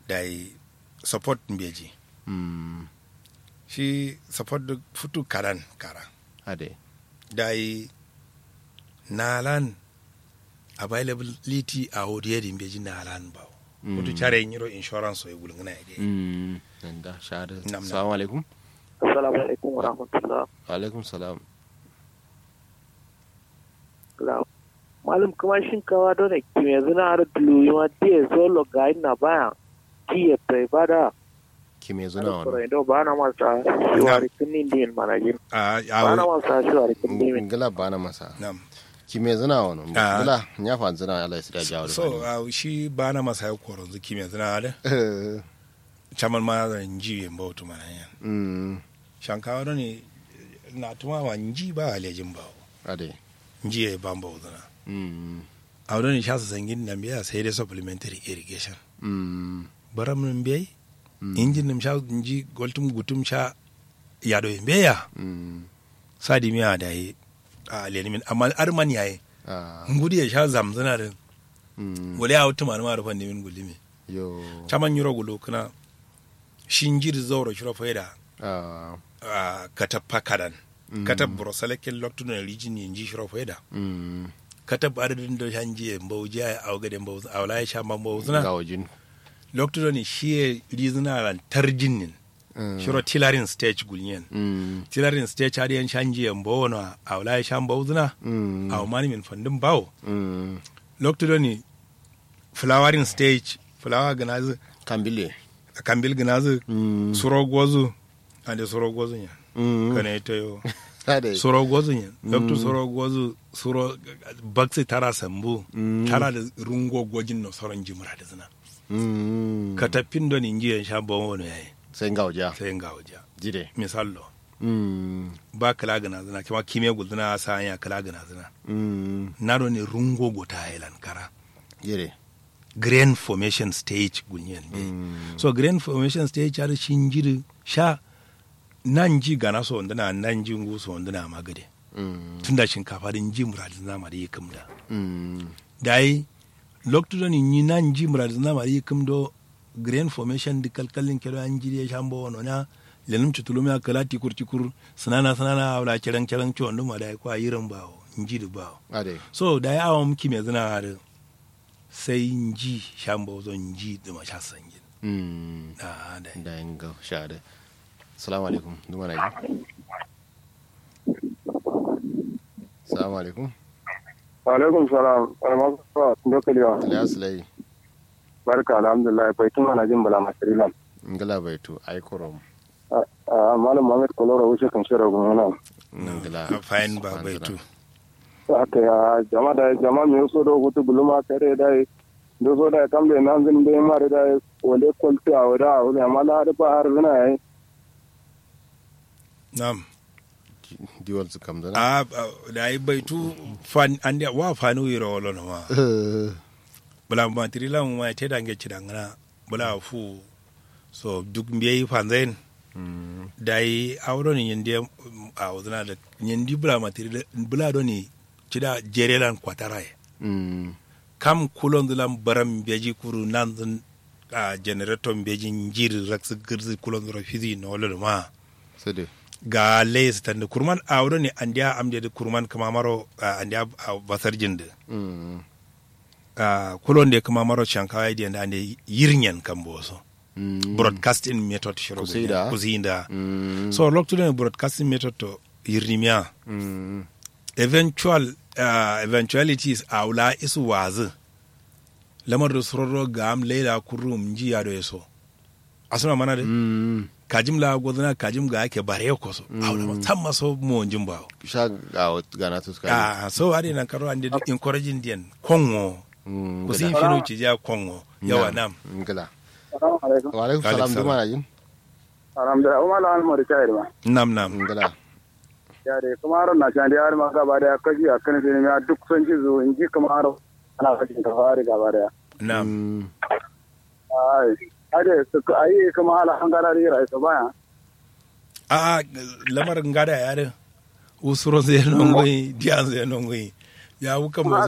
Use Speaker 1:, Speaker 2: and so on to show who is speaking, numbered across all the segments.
Speaker 1: da yi support mbeji
Speaker 2: mm
Speaker 1: shi support da futu karan kara
Speaker 2: ade
Speaker 1: da yi nalan availability a hodiyar mbeji nalan ba futu care yin yiro insurance so ya gulguna ya dai
Speaker 2: mm da shahada
Speaker 1: Nam, nam.
Speaker 2: assalamu alaikum
Speaker 3: Assalamu alaikum wa rahmatullah.
Speaker 2: wa alaikum salam
Speaker 3: Malam kuma shinkawa don ne kimi yanzu na har duluyi ma diye zolo ga na baya kiye tai bada.
Speaker 2: ki me zuna
Speaker 3: Koro
Speaker 2: wani
Speaker 3: indo ba na masa shiwari kinin din manajin.
Speaker 1: a
Speaker 3: Ba na
Speaker 1: a
Speaker 3: masa shiwari kinin din.
Speaker 2: ngala bana masa
Speaker 1: nam
Speaker 2: ki me zuna wani
Speaker 1: Ah.
Speaker 2: ngala nya fa zuna Allah ya sida jawo
Speaker 1: so a shi ba na masa ya koron zuki mai zina da
Speaker 2: eh
Speaker 1: chaman ma zan ji yin bautu mana yan
Speaker 2: mm
Speaker 1: shankawa da ne na tuma wa nji ba alejin ba
Speaker 2: ade
Speaker 1: nji ya ban bau zina
Speaker 2: mm
Speaker 1: a wadda sha su sangin nan biya sai dai supplementary irrigation
Speaker 2: mm
Speaker 1: baram nan biyai injin nan sha nji goltum gutum sha ya do beya
Speaker 2: mm
Speaker 1: sadi miya da yi a lenimin amma arman yayi
Speaker 2: ah
Speaker 1: ngudi ya sha zamzana da
Speaker 2: mm
Speaker 1: wale a wata manuma rufan nemin gulimi
Speaker 2: yo
Speaker 1: chaman yuro gulo kana shinjir zauro shiro faida
Speaker 2: ah
Speaker 1: a katappa kadan katab brosalakin loktuno rijin yinji shiro faida
Speaker 2: mm
Speaker 1: katab adadin da hanji mbauji a awgade mbauzi awla ya sha mbauzuna
Speaker 2: ga wajin
Speaker 1: loktuno ni shiye rizina ran tarjinin
Speaker 2: Mm.
Speaker 1: shiro tilarin stage gulnyen
Speaker 2: mm
Speaker 1: tilarin stage hadi yan shanji mbawono awla ya sha mbauzuna
Speaker 2: mm
Speaker 1: aw mani min fandin bawo
Speaker 2: mm
Speaker 1: loktuno ni flowering stage flower ganazu
Speaker 2: kambile
Speaker 1: kambil ganazu
Speaker 2: mm
Speaker 1: suro gozu ande suro gozu nya
Speaker 2: mm
Speaker 1: kana ita yo
Speaker 2: ade
Speaker 1: suro gozu nya loktu suro gozu suro bakse tara sambu
Speaker 2: Mm.
Speaker 1: tara da rungo gojin no soron jimra da zina
Speaker 2: mm
Speaker 1: ka tafin don inji sha bon wono yayi
Speaker 2: sai ga waja
Speaker 1: sai nga waja
Speaker 2: jide
Speaker 1: misallo
Speaker 2: mm
Speaker 1: ba kala gana zina kuma kime guduna sa ya kala gana zina
Speaker 2: mm
Speaker 1: na do ne rungo go ta hailan kara
Speaker 2: jide
Speaker 1: grain formation stage gunyen be
Speaker 2: mm
Speaker 1: so grain formation stage har shinjiri sha nan ji gana so ndana nan ji ngu so ndana magade
Speaker 2: mm
Speaker 1: tunda shinkafa din ji muradin zama da yi kumda
Speaker 2: mm
Speaker 1: dai lokto ni ni nan ji muradin zama da yi kumdo grain formation di kalkalin kero an ji ya shambo wono na lenum tutulumi akala tikur tikur sanana sanana awla kerang kerang cho nduma dai kwa yiran bawo nji du bawo
Speaker 2: ade
Speaker 1: so dai awam kime zina har sai nji shambo zo nji duma sha sangin
Speaker 2: mm
Speaker 1: ah dai
Speaker 2: da inga shade assalamu alaikum duma na yi assalamu alaikum
Speaker 4: alaikum salam almasa dokaliwa
Speaker 2: ilyas lai
Speaker 4: barka alhamdulillah bai tuma na jin bala masirilan
Speaker 2: ngala baitu ai korom
Speaker 4: malam muhammad koloro wuce kan shirar gumana
Speaker 2: ngala
Speaker 1: a fayin ba bai tu
Speaker 4: aka ya jama da jama mi so do gutu buluma kare da do so da kambe nan zin be mare da wale kolti a wada a wani amma da ba har zina yayi
Speaker 1: nam
Speaker 2: diwal su kam zana
Speaker 1: a a- da yi bai tu fan an da wa fanu yiro wala no ma bula ma tirila mu ma te da nge ci dangana bula fu so duk mbiye fanzain
Speaker 2: Mm,
Speaker 1: da yi awro ni yende a wazana da yendi bula ma tirila bula do ni ci da jerelan kwatara ye
Speaker 2: mm,
Speaker 1: kam kulon dulam baram beji kuru nan dun a generator beji njir rax girzi kulon dura fizi no wala no ma
Speaker 2: sade
Speaker 1: ga leis tan kurman awro ni andiya amde de kurman kama maro ah, andiya a basar jinde
Speaker 2: Mm,
Speaker 1: uh, kulon de kama maro shankawai de ande yirnyen kan boso
Speaker 2: mm,
Speaker 1: broadcasting method shiro
Speaker 2: Kusida.
Speaker 1: kusinda
Speaker 2: mm,
Speaker 1: so lokto de broadcasting method to yirnimia
Speaker 2: mm,
Speaker 1: eventual uh, eventualities awla isu wazi lamar da sororo ga am leila kurum ji ya do eso asuna mana de
Speaker 2: mm,
Speaker 1: kajim la godana kajim ga ake bare ko so awla ma tamma so mo jimba
Speaker 2: sha ga gana tu ska
Speaker 1: ah so ari nan karo ande encouraging den kongo
Speaker 2: Mm,
Speaker 1: kusin
Speaker 2: ngala.
Speaker 1: fino ci ja kongo yawa nam
Speaker 2: ngala
Speaker 4: assalamu alaikum
Speaker 2: wa alaikum salam
Speaker 1: Alaikum
Speaker 2: duma na yin
Speaker 4: alhamdulillah umma la almar tayar ma
Speaker 1: nam nam
Speaker 2: ngala
Speaker 4: ya dai kuma ron na can da har ma gaba da kaji a kan sai ya duk sun ji zo in ji kuma ron ana kajin ka fari gaba da
Speaker 1: nam
Speaker 2: Mm,
Speaker 4: ai ade su ai kuma ala hangara rai su baya
Speaker 1: a lamar ngada ya de usuro ze nongoi dian ze nongoi ya wuka mo
Speaker 4: kuma aka yi ma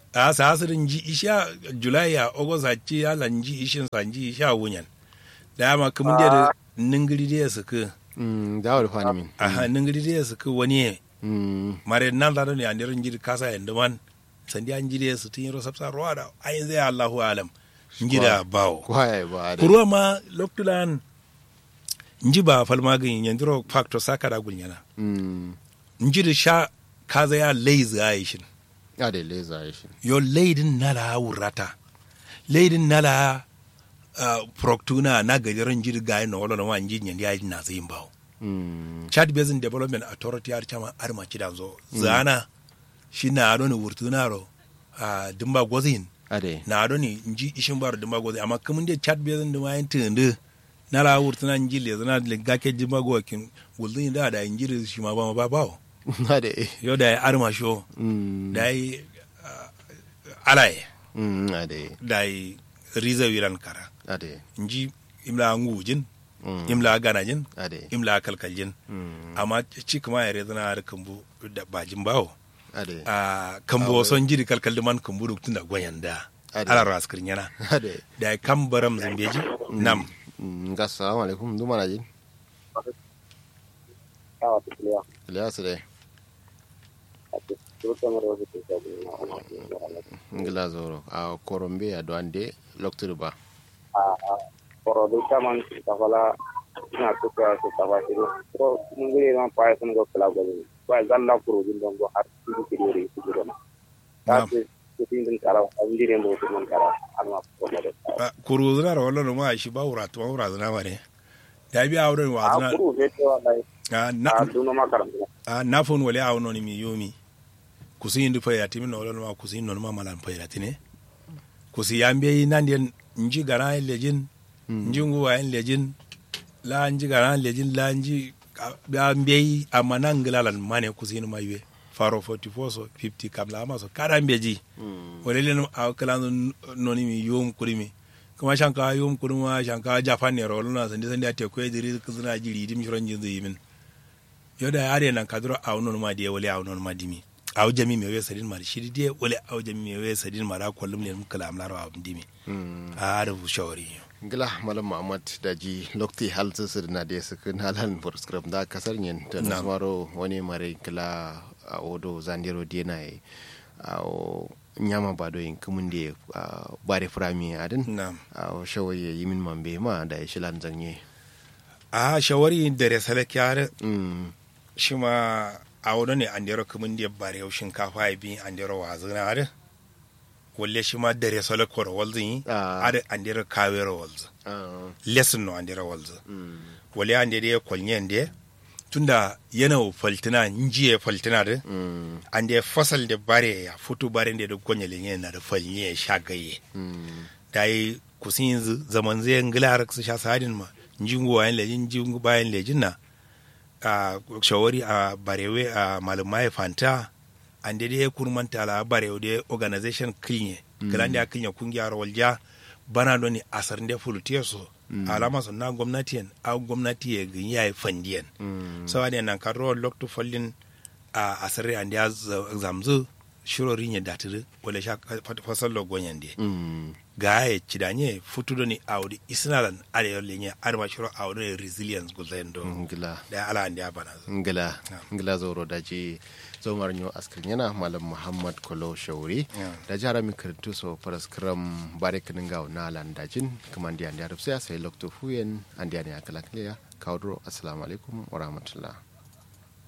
Speaker 1: a sa asirin ji isha julai ya august a ci ya lanji ishin sanji isha wunyan da ma kuma da ningiri da su ka
Speaker 2: Mm, da wa fani min
Speaker 1: a ningiri da su ka wani ye
Speaker 2: Mm,
Speaker 1: mare nan da ne anirin jiri kasa yanda man sandi an jiri su tun yi rosafsa ruwa da ayin zai allahu alam ngida bawo
Speaker 2: ko haya ba da
Speaker 1: kuruwa ma loktulan nji ba falmagin yandiro factor saka da gunyana
Speaker 2: Mm,
Speaker 1: nji da sha kaza ya lazy aishin
Speaker 2: ya da leza ya shi
Speaker 1: yo leidin nala wurata leidin nala uh, proctuna na gajeren jirga na wala na wani nyen ya na zai bawo
Speaker 2: Mm,
Speaker 1: chad basin development authority har chama har ma kidan zo zana shi na ado ni wurtuna ro uh, dimba gozin
Speaker 2: ade
Speaker 1: na ado ni nji ishin baro dimba gozin amma kamun de chad basin da wayan tunde nala wurtuna nji le zana le gake dimba gokin wulzin da da injiri shi ma ba ba bawo
Speaker 2: ade
Speaker 1: yo da ya arma sho
Speaker 2: Mm,
Speaker 1: da yi uh, alaye
Speaker 2: mm, ade
Speaker 1: dai riza wiran kara
Speaker 2: ade
Speaker 1: nji imla ngujin
Speaker 2: Mm,
Speaker 1: imla ganajin
Speaker 2: ade
Speaker 1: imla kalkaljin
Speaker 2: Mm,
Speaker 1: amma ci kuma yare zana har kambu da bajin bawo
Speaker 2: ade
Speaker 1: a kambu son jiri kalkaldi man kambu da tun da gwayan da
Speaker 2: Ade.
Speaker 1: ala raskir yana
Speaker 2: ade
Speaker 1: da kan baram zambeji nam
Speaker 2: Mm, ga assalamu alaikum duma na jin
Speaker 3: Awa ta kuliya.
Speaker 2: Ilyas de
Speaker 3: Ake turuta mara wasu ke sabu na wani
Speaker 2: ngila zoro a korombe a doande loktude ba
Speaker 3: a korodu caman kafala ina tuka su kafa shiru ko mun gure ma pa sun go kala go ko zalla kuro din don go har su ke yore su gure ma ta
Speaker 1: Na'am.
Speaker 3: ce su tin din kara an dire mo su mun kara amma ko ma da
Speaker 1: kuru zana da wallo ma shi ba wura to wura zana ma ne da bi awre wa
Speaker 3: a
Speaker 1: zana
Speaker 3: kuro be to wallahi
Speaker 1: a
Speaker 3: a
Speaker 1: na
Speaker 3: duno ma karanta
Speaker 1: a na fon wale awno ni mi yomi kusi indi fa yatimi no wallo ma kusi no ma malan fa yatine kusi yambe nan nji gara lejin nji nguwa en lejin la nji gara lejin la nji ya mbei amana nglalan mane kusini maywe faro 44 so 50 kabla ama so kada mbeji wale le a kala noni mi yom kurimi kuma shanka yom kurima shanka japan ne rolo na sandi sandi ate ko ediri kuzuna jiri dim shiron jinzu yimin yoda are nan kadro a non ma de wale a non ma dimi a jami me we sadin mar shiri de wale a jami me we sadin mara kollum ne kala amlar wa dimi a da shawari
Speaker 2: ngila malam muhammad daji lokti hal sisir na de sukin halan for script da kasar yin da
Speaker 1: Na'am.
Speaker 2: nasmaro wani mare kila a odo zandiro dena e a o nyama bado yin kumun de a bare frami adin
Speaker 1: na'am
Speaker 2: a o shawaye yimin mambe ma da ya shilan zanye
Speaker 1: a shawari da resale kyare
Speaker 2: mm
Speaker 1: shi ma a wani ne an dero kumin da bare yau shinkafa ya bi an dero wazina are walle shi ma da resale koro walzin yi
Speaker 2: Ah.
Speaker 1: are an dero kawero walzu
Speaker 2: ah,
Speaker 1: lesson no an dero walzu
Speaker 2: mm
Speaker 1: wale an dero ya kwalnyen da tunda yana faltina njiye faltina da
Speaker 2: mm
Speaker 1: an da fasal da bare ya fito bare da duk gwanya lenye na da falnye ya sha gaye
Speaker 2: mm
Speaker 1: da yi kusin yanzu zaman zai ngila har su sha sadin ma njingu wayan lejin njingu bayan lejin na a shawari a barewe a malumai fanta an da dai kurmanta la barewe da organization kilnye kiran da kilnye kungiyar walja bana don ni asar da fulutiya so alama sun na gwamnati yan a gwamnati ya gani ya yi fandiyan
Speaker 2: mm
Speaker 1: sawa da nan karo lokto fallin a asare an da zamzu shirorin ya datiri wale sha fasal logon de
Speaker 2: mm
Speaker 1: ga ya ci da nye futu ni audi isnalan arewa lenye arma shiro audi resilience guzayen do
Speaker 2: ngila
Speaker 1: da ala an da bana zo
Speaker 2: ngila ngila zoro daji zomar nyo askar yana malam muhammad kolo shauri
Speaker 1: Yeah.
Speaker 2: da jara mi karantu so paraskram bare kinin gawo na lan dajin kuma ndi andi arab sai sai lokto fuyen andi ani akala kliya kawdro assalamu alaikum wa rahmatullah